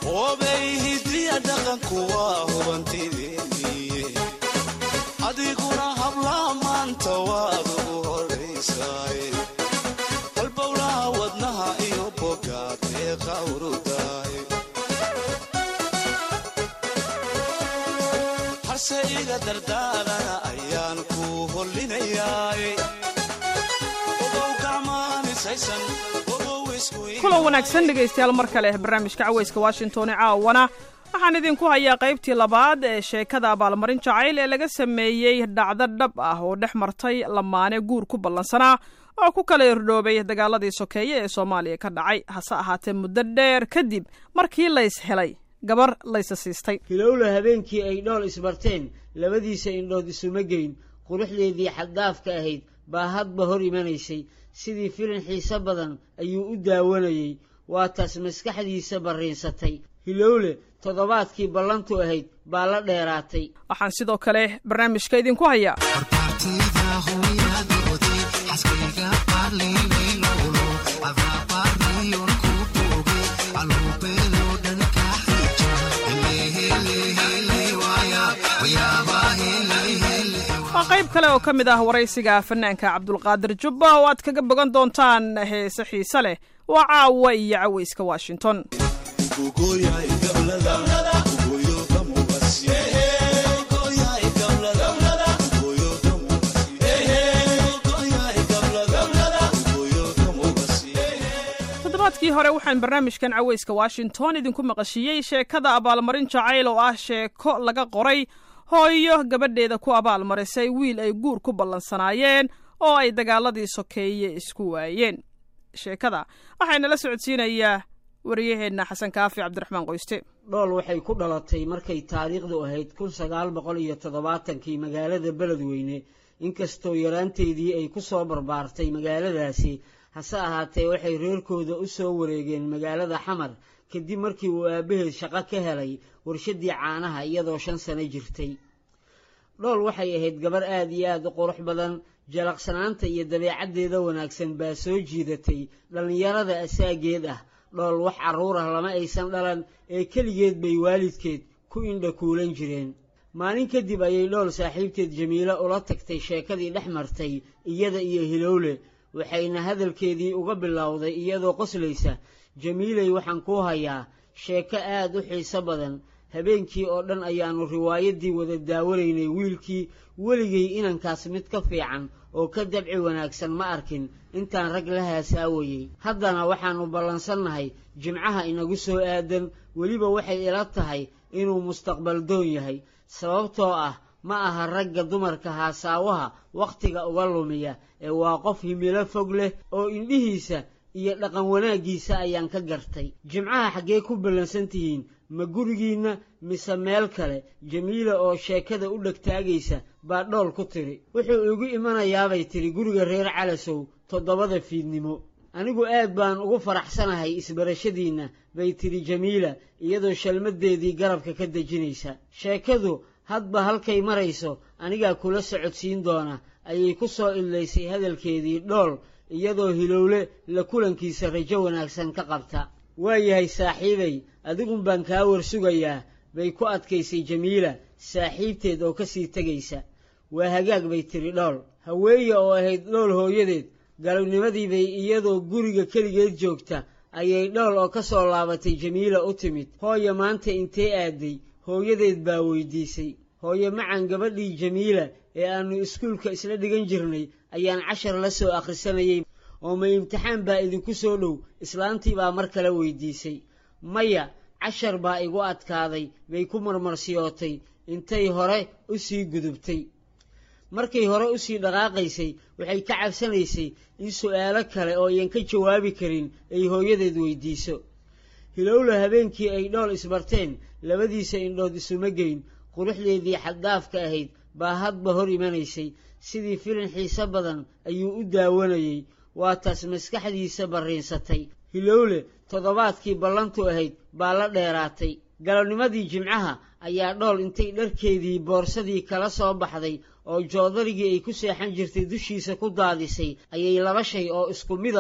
obey hidiya dhaqanku waa hubantideeniye adiguna hablaha maanta waad ugu horraysaaye halbowlaha wadnaha iyo bogaad ee qawrudaaye harse iga dardaarana ayaan ku hollinayaaye ogow gacmaanisaysan ogow isku kulan wanaagsan dhegaystayaal mar kale barnaamijka cawayska washington ee caawana waxaan idinku hayaa qaybtii labaad ee sheekada abaalmarin jacayl ee laga sameeyey dhacdo dhab ah oo dhex martay lamaane guur ku ballansanaa oo ku kala irdhoobay dagaaladii sokeeye ee soomaaliya ka dhacay hase ahaatee muddo dheer kadib markii lays helay gabar laysa siistay hilowla habeenkii ay dhool isbarteen labadiisa indhood isuma geyn quruxdeedii xaddaafka ahayd baa hadba hor imanaysay sidii filin xiise badan ayuu u daawanayey waa taas maskaxdiisa barriinsatay hilowle toddobaadkii ballantu ahayd baa la dheeraatay waxaan sidoo kale barnaamijka idinku hayaa waa qayb kale oo ka mid ah waraysiga fanaanka cabdulqaadir jubba oo aad kaga bogan doontaan heese xiise leh waa caawa iyo cawayska washington toddobaadkii hore waxaan barnaamijkan cawayska washington idinku maqashiiyey sheekada abaalmarin jacayl oo ah sheeko laga qoray hooyo gabadheeda ku abaalmarisay wiil ay guur ku ballansanaayeen oo ay dagaaladii sokeeye isku waayeen sheekada waxayna la socodsiinayaa wariyaheenna xasan kaafi cabdiraxmaan qoyste dhool waxay ku dhalatay markay taariikhdu ahayd kun sagaal boqol iyo toddobaatankii magaalada beledweyne inkastoo yaraanteedii ay ku soo barbaartay magaaladaasi hase ahaatee waxay reerkooda u soo wareegeen magaalada xamar kadib markii uu aabbaheed shaqo ka helay warshaddii caanaha iyadoo shan sano jirtay dhool waxay ahayd gabar aad iyo aad u qurux badan jalaqsanaanta iyo dabeecaddeeda wanaagsan baa soo jiidatay dhallinyarada asaageed ah dhool wax carruur ah lama aysan dhalan ee keligeed bay waalidkeed ku indha kuulan jireen maalin kadib ayay dhool saaxiibteed jamiilo ula tagtay sheekadii dhex martay iyada iyo hilowle waxayna hadalkeedii uga bilowday iyadoo qoslaysa jamiilay waxaan kuu hayaa sheeko aad u xiiso badan habeenkii oo dhan ayaannu riwaayaddii wada daawanaynay wiilkii weligay inankaas mid ka fiican oo ka dabci wanaagsan ma arkin intaan rag la haasaawayey haddana waxaannu ballansannahay jimcaha inagu soo aadan weliba waxay ila tahay inuu mustaqbal doon yahay sababtoo ah ma aha ragga dumarka haasaawaha wakhtiga uga lumiya ee waa qof himilo fog leh oo indhihiisa iyo dhaqan wanaaggiisa ayaan ka gartay jimcaha xaggee ku ballansan tihiin ma gurigiinna mise meel kale jamiila oo sheekada u dhegtaagaysa baa dhool ku tidhi wuxuu igu imanayaabay tidhi guriga reer calasow toddobada fiidnimo anigu aad baan ugu faraxsanahay isbarashadiinna bay tidhi jamiila iyadoo shalmaddeedii garabka ka dejinaysa sheekadu hadba halkay marayso anigaa kula socodsiin doona ayay ku soo idlaysay hadalkeedii dhool iyadoo hilowle la kulankiisa rajo wanaagsan ka qabta waayahay saaxiibay adigun baan kaa warsugayaa bay ku adkaysay jamiila saaxiibteed oo ka sii tegaysa waa hagaag bay tidhi dhool haweeye oo ahayd dhool hooyadeed galabnimadii bay iyadoo guriga keligeed joogta ayay dhool oo ka soo laabatay jamiila u timid hooye maanta intee aaday hooyadeed baa weydiisay hooye macan gabadhii jamiila ee aannu iskuulka isla dhigan jirnay ayaan cashar la soo akhrisanayay oo ma imtixaan baa idinku soo dhow islaantii baa mar kale weydiisay maya cashar baa igu adkaaday bay ku marmarsiyootay intay hore u sii gudubtay markay hore u sii dhaqaaqaysay waxay ka cabsanaysay in su'aalo kale oo ayan ka jawaabi karin ay hooyadeed weydiiso hilowla habeenkii ay dhool isbarteen labadiisa indhood isuma geyn quruxdeedii xaddaafka ahayd baa hadba hor imanaysay sidii filin xiise badan ayuu u daawanayey waa taas maskaxdiisa barriinsatay hilowle toddobaadkii ballantu ahayd baa la dheeraatay galabnimadii jimcaha ayaa dhool intay dharkeedii boorsadii kala soo baxday oo joodarigii ay ku seexan jirtay dushiisa ku daadisay ayay laba shay oo isku midab ah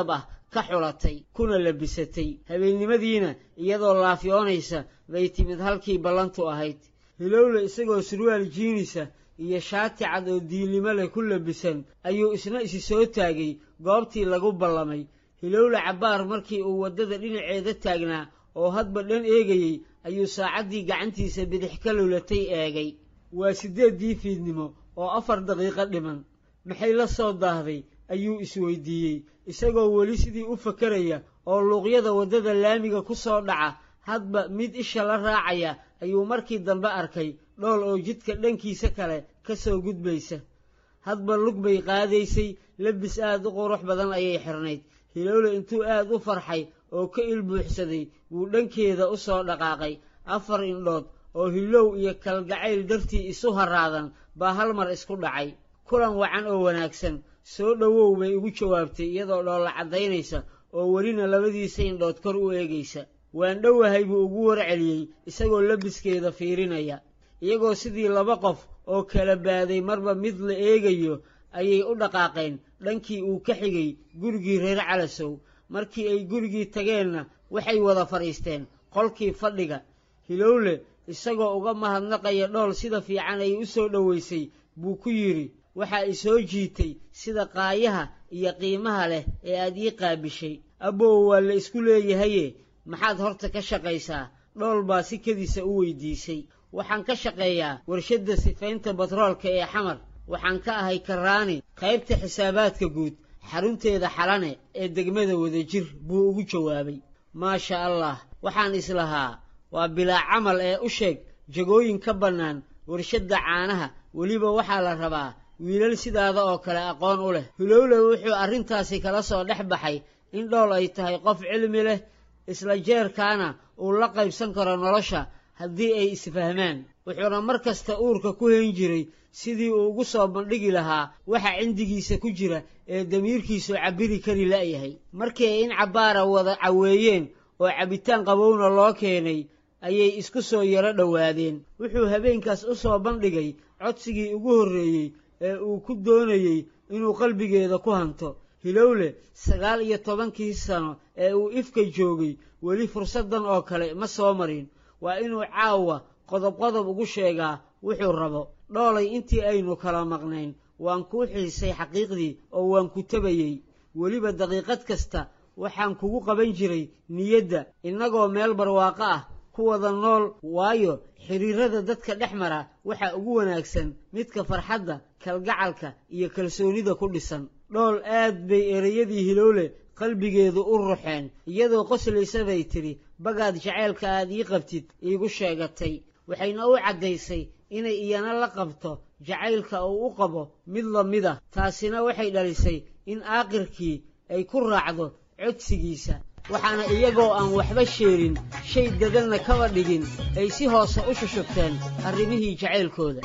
ka xulatay kuna labisatay habeennimadiina iyadoo laafyoonaysa bay timid halkii ballantu ahayd hilowle isagoo surwaal jiinisa iyo shaati cad oo diilnimo leh ku labisan ayuu isna isi soo taagay goobtii lagu ballamay hilowle cabbaar markii uu waddada dhinaceeda taagnaa oo hadba dhan eegayey ayuu saacaddii gacantiisa bidix ka lulatay eegay waa siddeeddii fiidnimo oo afar daqiiqo dhiman maxay la soo daahday ayuu isweydiiyey isagoo weli sidii u fakaraya oo luuqyada waddada laamiga ku soo dhaca hadba mid isha la raacaya ayuu markii dambe arkay dhool oo jidka dhankiisa kale ka soo gudbaysa hadba lug bay qaadaysay labis aad u qurux badan ayay xirnayd hilowle intuu aad u farxay oo ka ilbuuxsaday wuu dhankeeda u soo dhaqaaqay afar indhood oo hilow iyo kalgacayl dartii isu haraadan baa hal mar isku dhacay kulan wacan oo wanaagsan soo dhowow bay ugu jawaabtay iyadoo dhoolla caddaynaysa oo welina labadiisa indhood kor u eegaysa waan dhowahay buu ugu warceliyey isagoo labiskeeda fiirinaya iyagoo sidii laba qof oo kala baaday marba mid la eegayo ayay u dhaqaaqeen dhankii uu ka xigay gurigii reer calasow markii ay gurigii tageenna waxay wada fadhiisteen qolkii fadhiga hilowle isagoo uga mahadnaqaya dhool sida fiican ay u soo dhowaysay buu ku yidhi waxaa i soo jiitay sida qaayaha iyo qiimaha leh ee aad ii qaabishay abbow waa la isku leeyahaye maxaad horta ka shaqaysaa dhool baa si kediisa u weydiisay waxaan ka shaqeeyaa warshadda sifaynta batroolka ee xamar waxaan ka ahay karaani qaybta xisaabaadka guud xarunteeda xalane ee degmada wadajir buu ugu jawaabay maasha allah waxaan islahaa waa bilaa camal ee u sheeg jagooyin ka bannaan warshadda caanaha weliba waxaa la rabaa wiilal sidaada oo kale aqoon u leh hilowle wuxuu arrintaasi kala soo dhex baxay in dhool ay tahay qof cilmi leh isla jeerkaana uu la qaybsan karo nolosha haddii ay isfahmaan wuxuuna mar kasta uurka ku hayn jiray sidii uu ugu soo bandhigi lahaa waxa cindigiisa ku jira ee damiirkiisu cabbiri kari la'yahay markii ay in cabbaara wada caweeyeen oo cabitaan qabowna loo keenay ayay isku soo yaro dhowaadeen wuxuu habeenkaas u soo bandhigay codsigii ugu horreeyey ee uu ku doonayey inuu qalbigeeda ku hanto hilowle sagaal iyo tobankii sano ee uu ifka joogay weli fursaddan oo kale ma soo marin waa inuu caawa qodob qodob ugu sheegaa wuxuu rabo dhoolay intii aynu kala maqnayn waan kuu xiisay xaqiiqdii oo waan ku tabayey weliba daqiiqad kasta waxaan kugu qaban jiray niyadda innagoo meel barwaaqo ah ku wada nool waayo xidhiirada dadka dhex mara waxaa ugu wanaagsan midka farxadda kalgacalka iyo kalsoonida ku dhisan dhool aad bay ereyadii hilowle qalbigeedu u ruxeen iyadoo qoslaysa bay tidhi bagaad jaceylka aad ii qabtid iigu sheegatay waxayna u caddaysay inay iyana la qabto jacaylka uu u qabo mid la mid ah taasina waxay dhalisay in aaqirkii ay ku raacdo codsigiisa waxaana iyagoo aan waxba sheerin shay dadanna kaba dhigin ay si hoose u shushubteen arrimihii jacaylkooda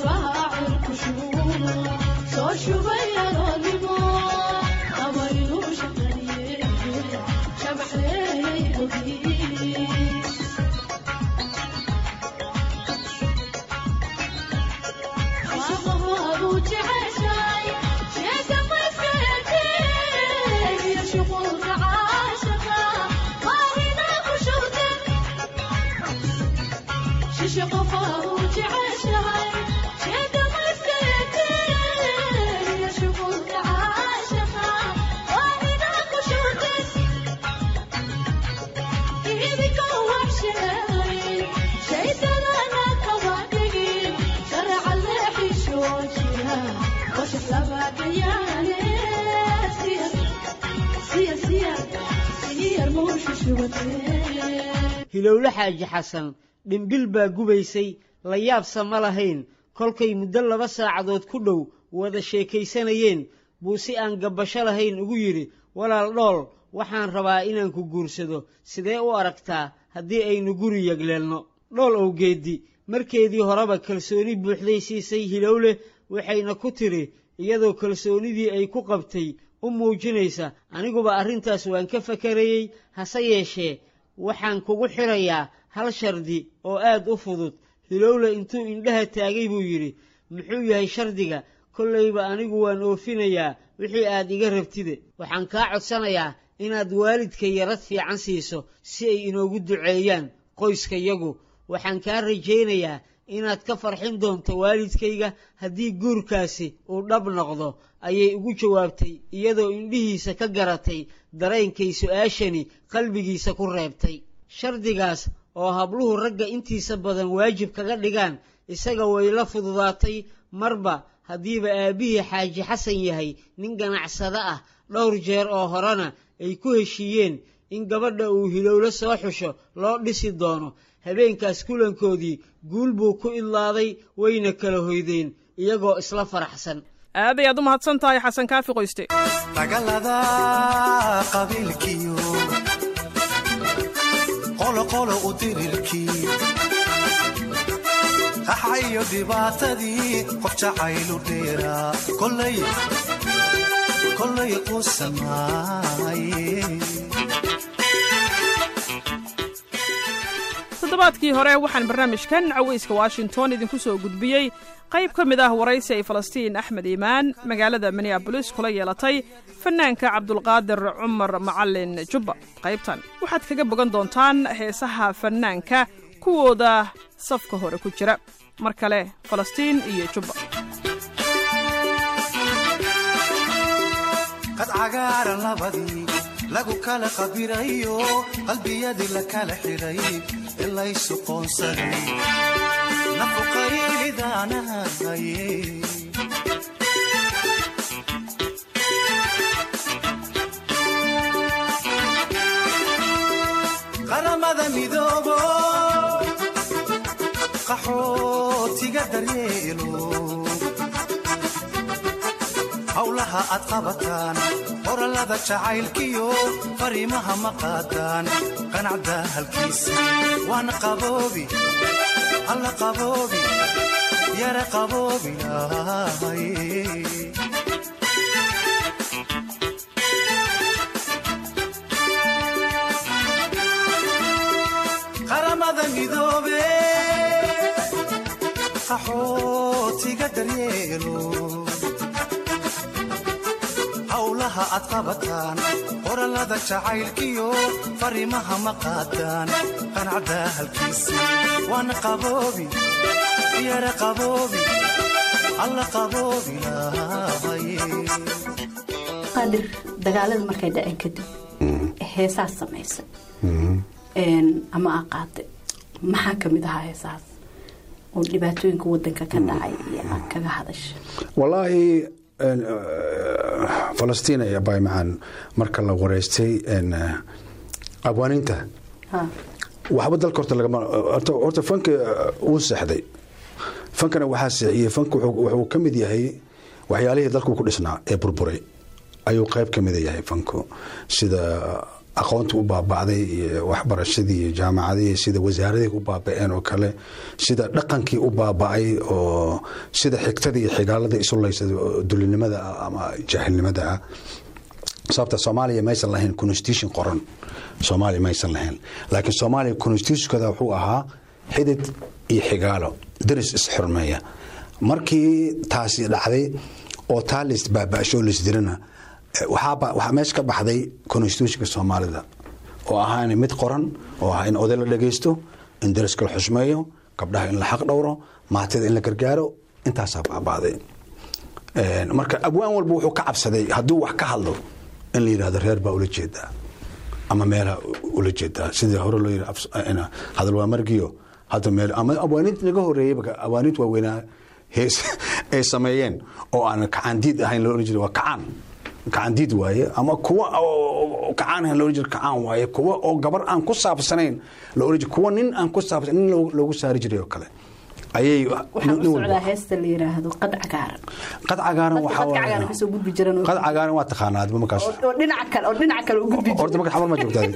hilowle xaaji xasan dhimbil baa gubaysay la yaabsa ma lahayn kolkay muddo laba saacadood ku dhow wada sheekaysanayeen buu si aan gabbasho lahayn ugu yidhi walaal dhool waxaan rabaa inaan ku guursado sidee u aragtaa haddii aynu guri yegleelno dhool owgeeddi markeedii horeba kalsooni buuxday siisay hilowle waxayna ku tidhi iyadoo kalsoonidii ay ku qabtay u muujinaysa aniguba arrintaas waan ka fakarayey hase yeeshee waxaan kugu xirayaa hal shardi oo aad u fudud hilowle intuu indhaha taagay buu yidhi muxuu yahay shardiga kollayba anigu waan oofinayaa wixii aad iga rabtide waxaan kaa codsanayaa inaad waalidka yarad fiican siiso si ay inoogu duceeyaan qoyskayagu waxaan kaa rajaynayaa inaad ka farxin doonto waalidkayga haddii guurkaasi uu dhab noqdo ayay ugu jawaabtay iyadoo indhihiisa ka garatay dareenkay su-aashani qalbigiisa ku reebtay shardigaas oo habluhu ragga intiisa badan waajib kaga dhigaan isaga way la fududaatay marba haddiiba aabbihii xaaji xasan yahay nin ganacsado ah dhowr jeer oo horena ay ku heshiiyeen in gabadha uu hilowlo soo xusho loo dhisi doono habeenkaas kulankoodii guul buu ku idlaaday wayna kala hoydeen iyagoo isla faraxsan aad ayaad u mahadsan tahay xasan kaafi qoyste dagaalada qabiilkiyo qoloqolo u dirirkii qaxayo dhibaatadii qof jacaylu dheeraa kolay kolay qusamaaye toddobaadkii hore waxaan barnaamijkan cawayska washington idinku soo gudbiyey qayb ka mid ah waraysi ay falastiin axmed iimaan magaalada minneabolis kula yeelatay fanaanka cabdulqaadir cumar macalin jubba qaybtan waxaad kaga bogan doontaan heesaha fanaanka kuwooda safka hore ku jira mar kale falastiin iyo jubba qad cagaaran labadii lagu kala qabirayo qalbiyadii la kala xidhay ilaysu qoonsaday nafuqaylidaanahaye qaramada midoobo qaxootiga daryeelo howlaha aad qabataan qorallada jacaylkiyo fariimaha ma qaadaan qanacda halkiisa waana qaboobi alla qaboobi yara qaboobi ahaye qaramada midoobe qaxootiga daryeelo howlaha aad qabataan qorallada jacaylkiyo fariimaha ma qaadaan qanacda halkiisa waana qaboobi yara qaboobi alla qaboobi lahaye qaadir dagaalada markay dhaceen kadib heesaas samaysa ama aa qaaday maxaa ka mid ahaa heesaas oo dhibaatooyinka wadanka ka dhacay iyo aad kaga hadasha walaahi falastiin ayaa baymacaan marka la wareystay abwaaninta waxba dalka horta lagama horta fanka wuu seexday fankana waxaa seexiyey fanka wuxuu ka mid yahay waxyaalihii dalku ku dhisnaa ee burburay ayuu qayb ka mida yahay fanku sida aqoonta u baaba'day iyo waxbarashadii iyo jaamacadihii sida wasaaradii u baaba'een oo kale sida dhaqankii u baaba'ay oo sida xigtadii iyo xigaalada isulaysa dulinimada ah ama jaahilnimada ah sababta soomaaliya maysan lahayn constitution qoran soomaaliya maysan lahayn laakiin soomaaliya constitutionkada wuxuu ahaa xidid iyo xigaalo daris isxurmeeya markii taasi dhacday oo taa lays baaba'sho laysdirana waxaa meesha ka baxday constitutionka soomaalida oo ahaa in mid qoran oo ahaa in oday la dhagaysto in dariska la xusmeeyo gabdhaha in la xaq dhowro maatida in la gargaaro intaasaa baaba'day marka abwaan walba wuxuu ka cabsaday hadduu wax ka hadlo in la yidhahdo reer baa ula jeedaa ama meelaha ula jeedaa sidii hore loo yidhi hadal waa margiyo hadda meel ama abwaaniinta naga horeeyey abwaaniinta waaweynaa hees ay sameeyeen oo aan kacaandiid ahayn loo oran jiray waa kacaan kacaandiid waaye ama kuwa kacaan ahayn loo oran jiray kacaan waaye kuwa oo gabar aan ku saabsanayn loo oran jiray kuwa nin aan ku saabsanayn nin loogu saari jiray oo kale ayay waxaan u socdaa heesta la yiraahdo qad cagaaran qad cagaaran Dadka waxaa qadka cagaaran kasoo gudbi jiran oo- qad cagaaran waa taqaanaa adba markaas oo dhinaca kale oo dhinaca kale u gudbi jiran horta marka xamar ma joogtaa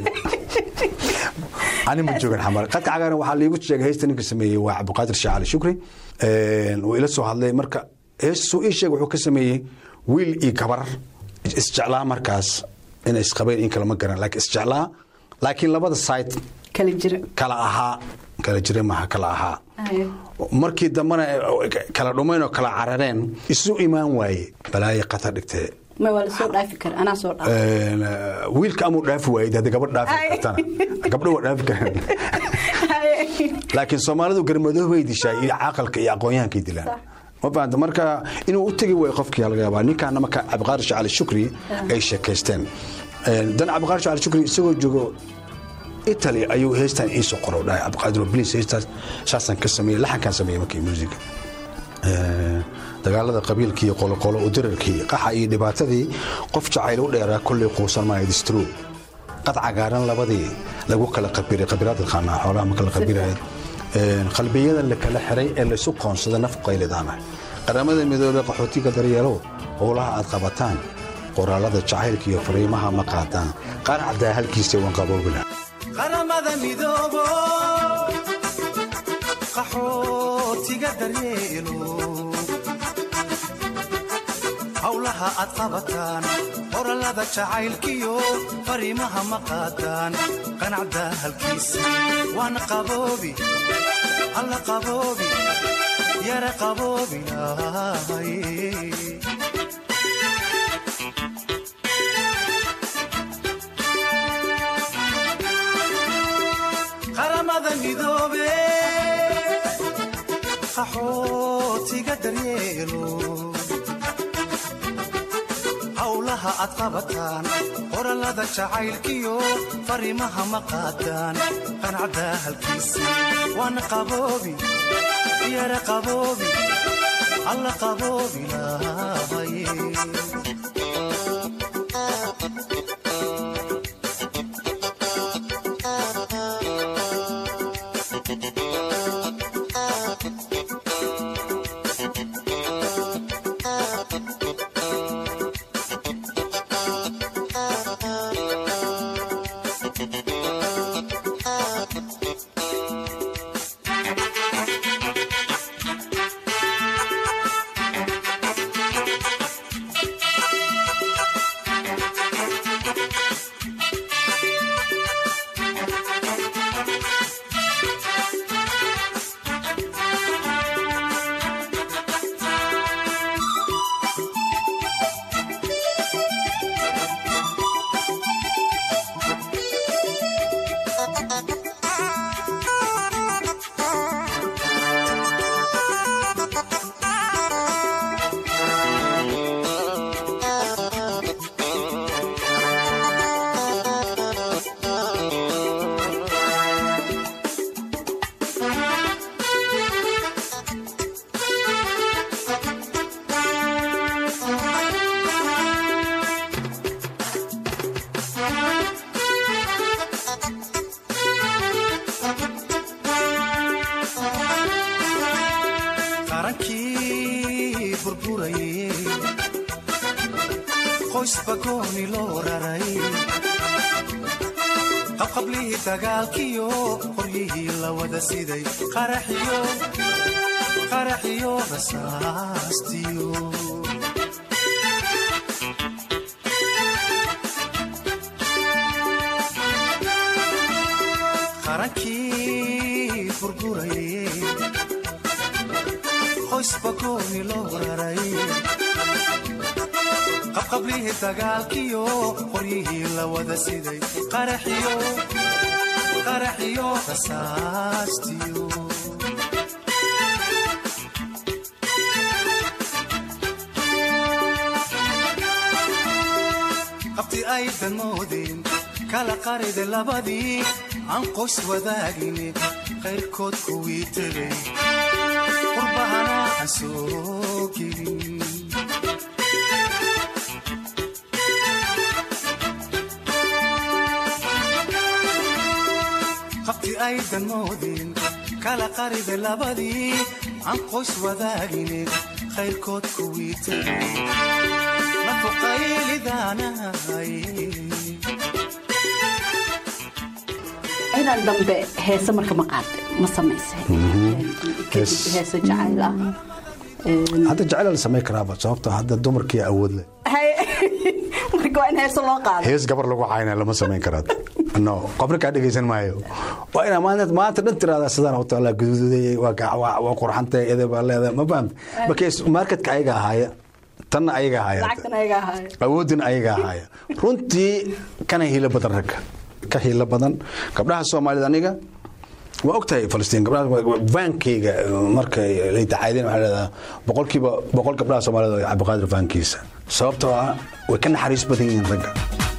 ani ma joogan xamar qadka cagaaran waxaa liigu sheegay heesta ninka sameeyey waa cabdiqaadir sheekh cali shukri wuu ila soo hadlay marka heestuu ii sheeg wuxuu ka sameeyey wiil iyo gabar isjeclaa markaas inay isqabeen in kale ma garan laakiin isjeclaa laakiin labada side kala jira kala ahaa kala jira maaha kala ahaa Aye. markii dambena kala dhumayn oo kala carareen isu imaan waaye balaayo qatar dhigtee ma waa lasoo dhaafi kara anaa soo dhaaf Een, eh, wiilka amuu dhaafi waayid hadda gabadh dhaafi Ay. kartana gabdho waa dhaafi karaan laakiin soomaalidu garmadoob bay dishaa iyo caaqalka iyo aqoonyahankay dilaan Sax. ma fahamta marka inuu u tegi waayo qofkii laga yaabaa ninkaana marka cabdiqaadir shacali shukri ay sheekaysteen Een, dan cabdiqaadir shacali shukri isagoo joogo italy ayuu heestan iisoo qoro dhahay cabdiqaadir bliis heestaas saasaan ka sameeyey laxankaan sameeyey markii musiga Ee, dagaalada qabiilkii iyo qoloqolo u dirarkii qaxa iyo dhibaatadii qof jacayl u dheeraa kolley quusan maayo distro qad cagaaran labadii lagu kala qabiray qabiraad ilqaanaa xoolaha ma kala qabirahay qalbiyadan la kala xiray ee laysu qoonsada naf qaylidaana qaramada midoobey qaxootiga daryeelow howlaha aad qabataan qoraalada jacaylka iyo fariimaha ma qaadaan qaar caddaa halkiisa wanqaboobila qaramada midoobo qaxootiga daryeelo howlaha aad qabataan qorallada jacaylkiyo fariimaha ma qaadaan qanacda halkiisa waana qaboobi alla qaboobi yara qaboobi lahay qaramada midoobe qaxootiga daryeelo howlaha aad qabataan qorallada jacaylkiyo fariimaha ma qaadaan qanacda halkiisa waana qaboobi yara qaboobi alla qaboobi lahaye qarankii burburayey qoys bagooni loo raray qabqablihii dagaalkiyo qoryihii la wada siday qaraxiyo qaraxiyo rasaastiyo qarankii burburayey qoys bagooni loo raray qabqablihii dagaalkiyo qoryihii la wada siday qaraxiyo qaraxiyo rasaastiyo qabti aydan moodeen kala qarida labadii aan qoys wadaagin qayrkood kuwii tegay qurbahana aan soo gelin qabti aydan moodeen kala qarida labadii aan qoys wadaagin qayrkood kuwii tegay nafuqaylidaanahay inaan dambe heese marka ma qaade ma samaysa Hees. heese jacayl ah Een, hadda jecel la samayn karaaba sababto hadda dumarkii awood leh hay- marka waa in heese loo qaado hees gabar lagu cayna lama samayn karaad no qofna kaa dhegaysan maayo waa inaa maanta maanta dhan tiraada sidaan u taala guduudayay waa ga- waa waa qurxantay edeb baa leedahay ma fahamta marka marketka ayaga ahaaya tanna ayaga haya lacagtan ayaga ahaaya awoodin ayaga haya runtii kana hiilo badan ragga ka hiilo badan gabdhaha soomaalida aniga waa ogtahay falastiin gabdhaha vaankeyga marka lay tacaadeen waxaa leedaha boqolkiiba boqol gabdhaha soomaalida waa cabdiqaadir vaankiisa sababtoo ah way ka naxariis badan yihiin ragga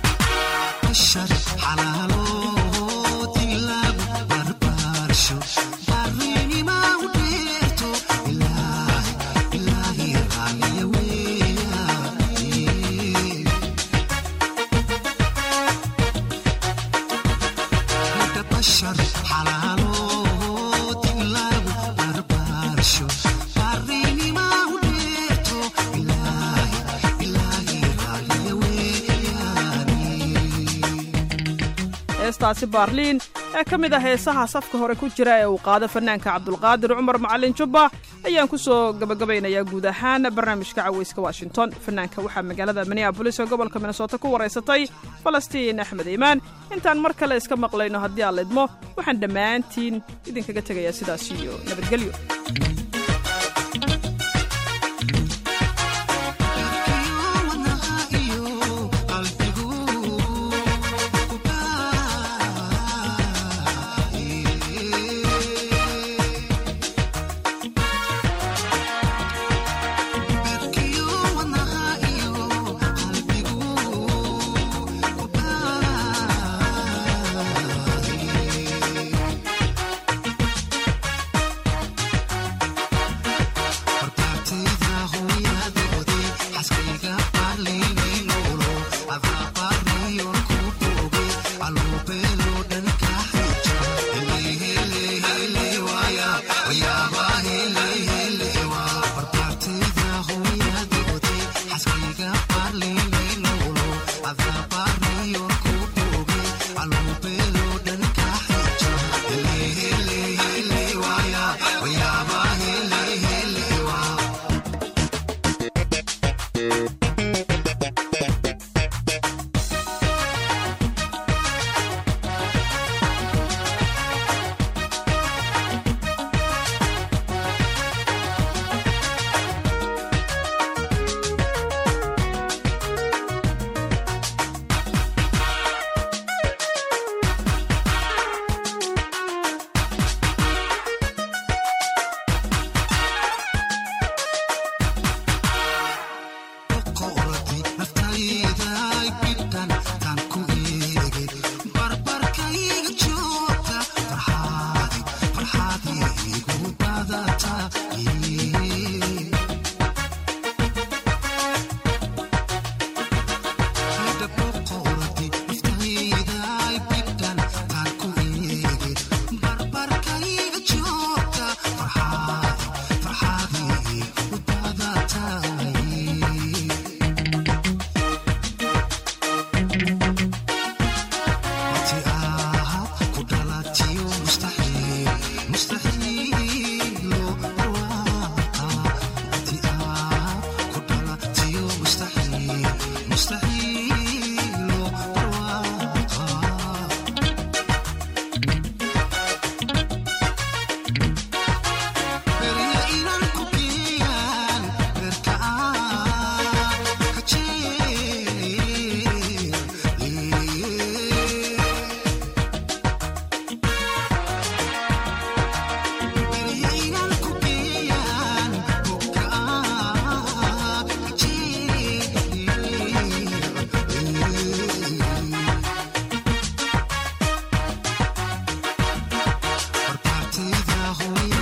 heestaasi baarliin ee ka mid ah heesaha safka hore ku jira ee uu qaado fanaanka cabdulqaadir cumar macalin jubba ayaan ku soo gabagabaynayaa guud ahaan barnaamijka caweyska washington fanaanka waxaa magaalada minneabolis ee gobolka minnesota ku waraysatay falastiin axmed iimaan intaan mar kale iska maqlayno haddii aan laydmo waxaan dhammaantiin idinkaga tegayaa sidaas iyo nabadgelyo Hooyada